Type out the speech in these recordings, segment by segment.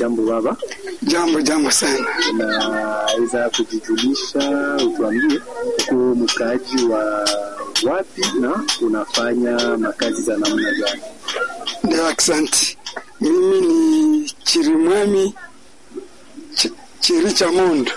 jambo baba. Jambo jambo sana. Unaweza kujijulisha, utuambie uko mkaaji wa wapi na unafanya makazi za namna gani? Ndio, asante. Mimi ni Chirimwami Ch Chiri cha Mondo.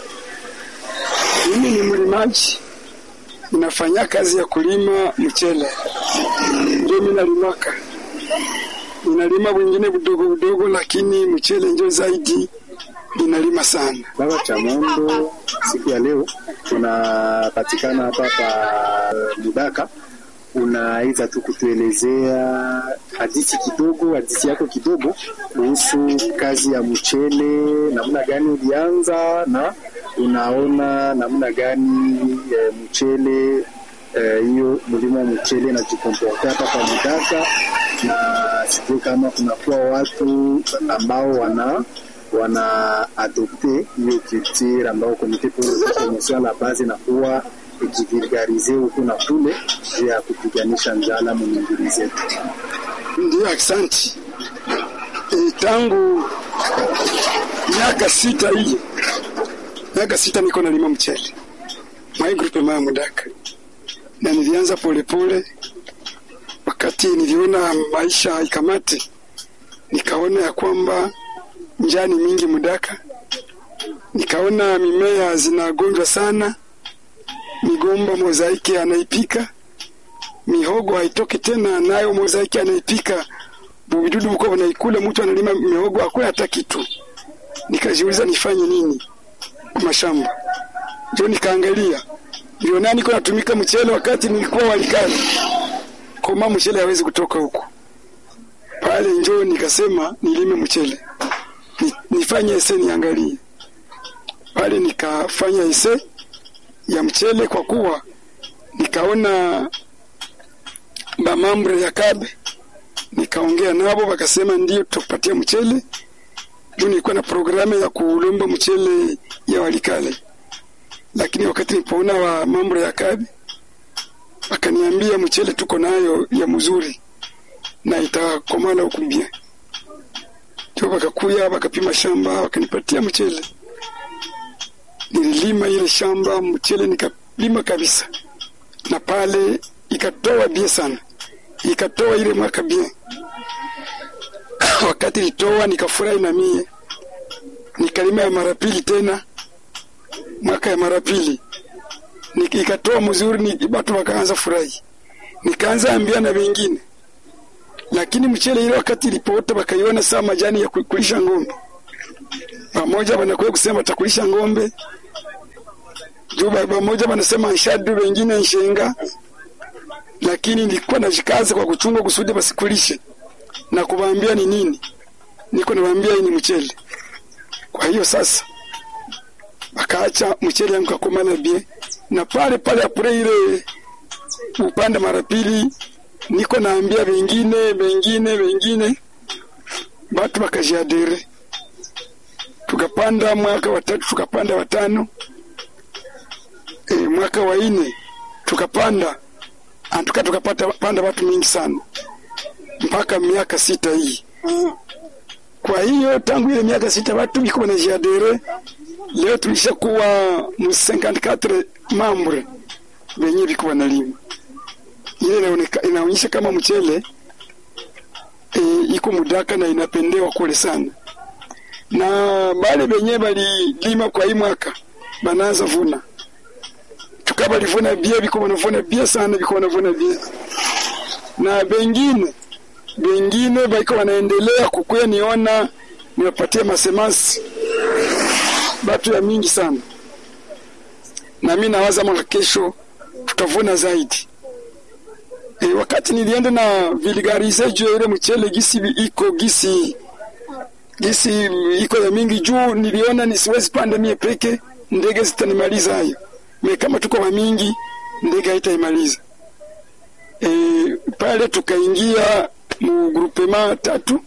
Mimi ni mlimaji, ninafanya kazi ya kulima mchele, ndio mimi nalimaka. Ninalima wengine budogo budogo, lakini mchele ndio zaidi ninalima sana. Baba Chamondo, siku ya leo tunapatikana hapa pa Mudaka. Unaweza tu kutuelezea hadithi kidogo, hadithi yako kidogo kuhusu kazi ya mchele, namna gani ulianza na unaona namna gani e, mchele hiyo e, mlimo wa mchele najikomporta hapa pa Mudaka, na sijui kama kunakuwa watu ambao wana wana adopte hiyo culture ambao komite promotion la base inakuwa ikivulgarize huku na kule juu ya kupiganisha njala mwingine zetu. Ndio, asante. E, tangu miaka sita hii miaka sita niko nalima mchele mwai grupe maya Mudaka, na nilianza polepole. Wakati niliona maisha haikamati, nikaona ya kwamba njani mingi Mudaka, nikaona mimea zinagonjwa sana, migomba mozaiki anaipika, mihogo haitoki tena, nayo mozaiki anaipika, buvidudu buko wanaikula, mtu analima mihogo hakuna hata kitu. Nikajiuliza nifanye nini kwa mashamba, ndio nikaangalia, ndio nani niko natumika mchele wakati nilikuwa walikali koma, mchele hawezi kutoka huko pale, njoo nikasema nilime mchele nifanye ese niangalie pale, nikafanya ese ya mchele kwa kuwa nikaona bamambre ya Kabe, nikaongea nabo wakasema ndio tutakupatia mchele. Ndio nilikuwa na programu ya kulomba mchele ya Walikale, lakini wakati nilipoona wa mambre ya Kabe wakaniambia mchele tuko nayo ya mzuri na itakomana ukumbia ndio wakakuya wakapima shamba wakanipatia mchele. Nililima ile shamba mchele nikalima kabisa, na pale ikatoa bie sana, ikatoa ile mwaka bie. Wakati litoa nikafurahi na mie, nikalima ya mara pili tena, mwaka ya mara pili ikatoa mzuri, ni watu wakaanza furahi, nikaanza ambia na wengine lakini mchele ile wakati ilipoota wakaiona saa majani ya kulisha ng'ombe, pamoja wanakuwa kusema watakulisha ng'ombe juu, pamoja wanasema nshadu, wengine nshenga, lakini nilikuwa najikaza kwa kuchunga kusudi basikulishe na kuwaambia ni nini, niko nawaambia hii ni mchele. Kwa hiyo sasa wakaacha mchele yangu kakomana bie, na pale pale apure ile upande mara pili niko naambia wengine wengine wengine, batu bakajiadere, tukapanda mwaka watatu, tukapanda watano, e, mwaka wa ine tukapanda antuka, tukapata panda watu mingi sana mpaka miaka sita hii. Kwa hiyo tangu ile miaka sita watu biko wanajiadere, leo tulisha kuwa mu 54 mambre wenye biko wanalima ile inaonyesha kama mchele e, iko Mudaka na inapendewa kule sana, na bale benye balilima kwa hii mwaka banaanza vuna, tukaba livuna bie biko wanavuna bie sana, biko wanavuna bie, na bengine bengine baiko wanaendelea kukuya, niona niwapatie masemasi batu ya mingi sana, na mimi nawaza mwaka kesho tutavuna zaidi. E, wakati nilienda na vulgarize juu ile mchele gisi iko gisi gisi iko ya mingi juu, niliona nisiwezi panda mie peke, ndege zitanimaliza hayo. Me kama tuko wa mingi, ndege haitaimaliza. E, pale tukaingia mu groupema tatu,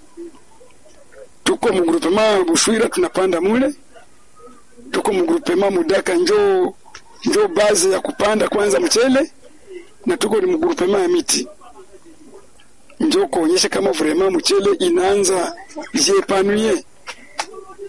tuko mu groupema Bushwira tunapanda mule, tuko mu groupema Mudaka njo njo baze ya kupanda kwanza mchele na tuko ni mgrupema ya miti njo kuonyesha kama vrema mchele inaanza jiepanuye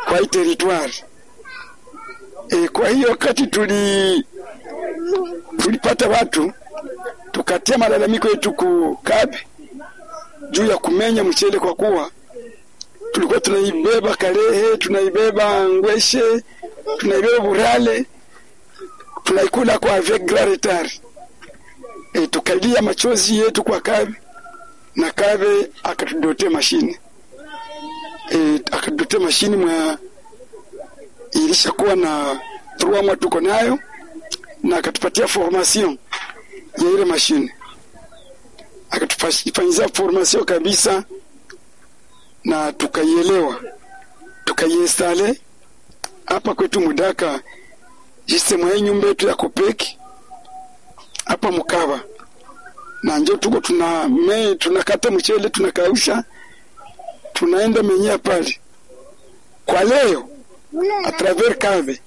kwa hii territoire. E, kwa hiyo wakati tuli tulipata watu tukatia malalamiko yetu ku Kabe juu ya kumenya mchele, kwa kuwa tulikuwa tunaibeba Kalehe, tunaibeba Ngweshe, tunaibeba Burale, tunaikula kwa avec grand retard. E, tukalia machozi yetu kwa Kabe na Kabe akatudotea mashine e, akatudotea mashine mwa ilishakuwa na trois mois tuko nayo na akatupatia formation ya ile mashine akatufanyizia formation kabisa na tukaielewa tukaiinstale hapa kwetu Mudaka jiste mwa nyumba yetu ya kopeki hapa Mukava na njo tuko tuna me, tunakata mchele tunakausha tunaenda menyea pale kwa leo a travers kave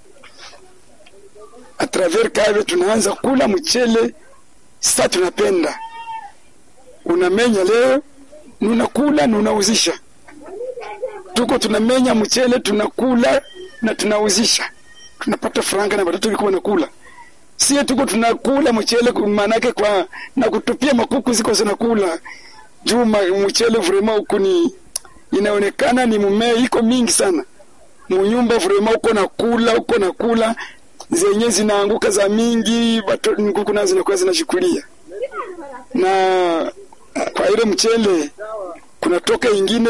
a travers kave tunaanza kula mchele sasa tunapenda unamenya leo nunakula nunauzisha tuko tunamenya mchele tunakula na tunauzisha tunapata franga na watoto walikuwa wanakula sie tuko tunakula mchele maanake kwa na kutupia makuku ziko zinakula juu mchele vrema huku ni inaonekana ni mmea iko mingi sana munyumba vrema uko nakula uko nakula zenye zinaanguka za mingi kuku nazo zinakuwa zinashukulia na kwa ile mchele kunatoka ingine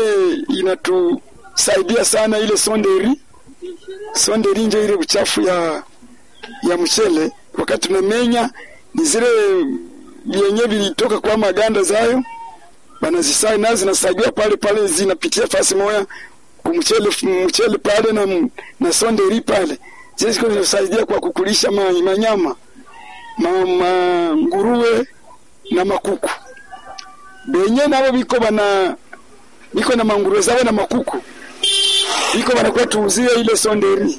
inatusaidia sana ile sonderi sonderi nje ile uchafu ya ya mchele wakati tunamenya ni zile vyenye vilitoka kwa maganda zayo banazisai nazo zinasaidia pale pale zinapitia fasi moya kumchele mchele pale na, na sonderi pale zile ziko zinasaidia kwa kukulisha ma, manyama ma, ma, nguruwe na makuku benye nabo biko bana biko na manguruwe zabo na makuku biko banakuwa tuuzie ile sonderi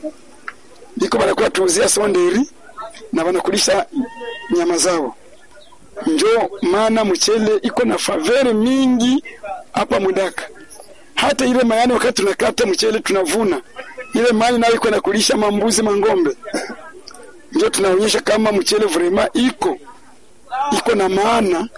biko banakuwa tuuzia sonderi na banakulisha nyama zao njo maana mchele iko na favere mingi hapa Mudaka. Hata ile mayani wakati tunakata mchele tunavuna ile mali nayo iko na kulisha mambuzi mangombe, njo tunaonyesha kama mchele vrema iko iko na maana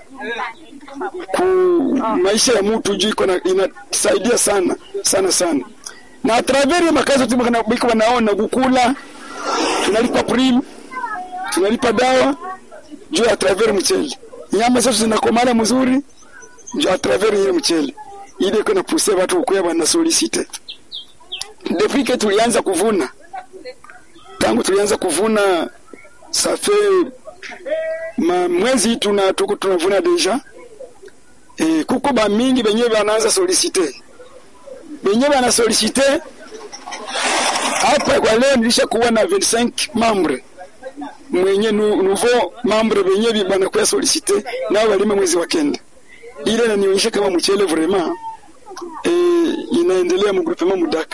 ku maisha ya mtu juu iko inasaidia sana sana sana, na atravers ya makazi tu biko wanaona kukula, tunalipa prim, tunalipa dawa juu ya travers mchele. Nyama zetu zinakomana mzuri juu ya travers ile mchele. Ile iko na pousse watu kukuya bana solicite. Depuis que tulianza kuvuna, tangu tulianza kuvuna ça fait ma mwezi tuna tuko tunavuna deja e, kuko ba mingi benye banaanza solicite benye bana solicite hapa kwa leo nilisha kuwa na 25 membre mwenye nouveau membre benye banakuya solicite nao walime mwezi wa kenda ile nanionyesha kama mchele vraiment e, inaendelea mu groupement Mudaka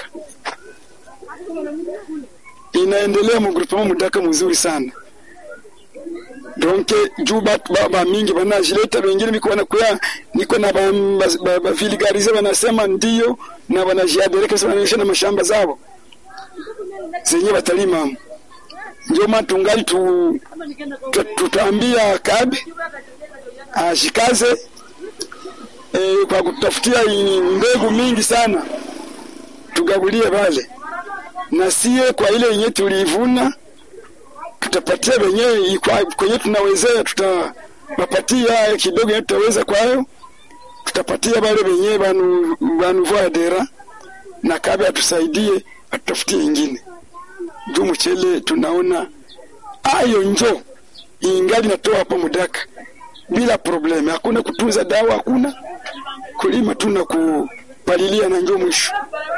inaendelea mu groupement Mudaka mzuri sana donc juu batu ba, ba mingi banajileta wengine biko banakuya niko na baviligarize ba, ba, banasema ndio na banajiadereka wanaonyesha na mashamba zao zenye batalima ndio maana tungali tu, tu, tutaambia kabe ashikaze e, kwa kutafutia mbegu mingi sana tugabulie pale na sie kwa ile yenye tulivuna tutapatia wenyewe kwenye tunawezea, tutawapatia kidogo yenye tutaweza kwayo, tutapatia wale wenyewe banu banuvua dera na kabe atusaidie atutafutie ingine juu mchele tunaona ayo njo ingali natoa hapa Mudaka bila probleme, hakuna kutunza dawa, hakuna kulima tu na kupalilia na njo mwisho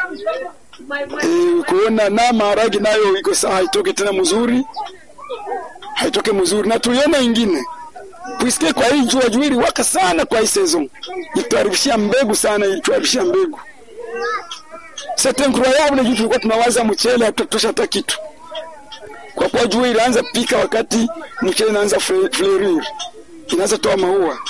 e, kuona na maharagi nayo iko sawa, haitoke tena mzuri haitoke mzuri, na tuione ingine puisque kwa hii jua juiri waka sana kwa hii saison ituharibishia mbegu sana, ituharibishia mbegu c'est incroyable. Juu tulikuwa tunawaza mchele hatutosha hata kitu, kwa kuwa jua ilianza pika wakati mchele inaanza fleurir, inaanza toa maua,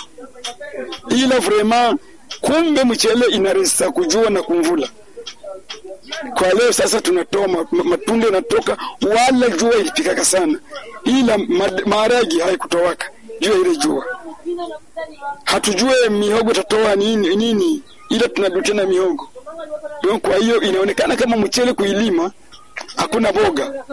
ila vraiment kumbe mchele inaresa kujua na kumvula kwa leo sasa tunatoa ma- ma- matunda yanatoka, wala jua ilipikaka sana, ila ma- maharagi haikutowaka juu ya ile jua. Hatujue mihogo tatoa nini nini, ila tunajua tena mihogo. Kwa hiyo inaonekana kama mchele kuilima hakuna boga